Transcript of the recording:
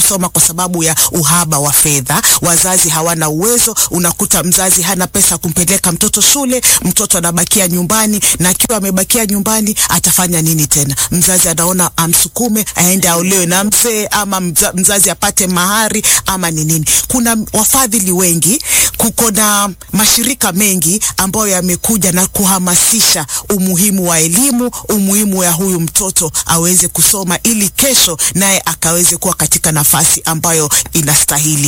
kusoma kwa sababu ya uhaba wa fedha. Wazazi hawana uwezo, unakuta mzazi hana pesa kumpeleka mtoto shule, mtoto anabakia nyumbani, na akiwa amebakia nyumbani atafanya nini tena? Mzazi anaona amsukume aende aolewe na mzee, ama mza, mzazi apate mahari ama ni nini. Kuna wafadhili wengi, kuko na mashirika mengi ambayo yamekuja na kuhamasisha umuhimu wa elimu, umuhimu ya huyu mtoto aweze kusoma ili kesho naye akaweze kuwa katika nafasi ambayo inastahili.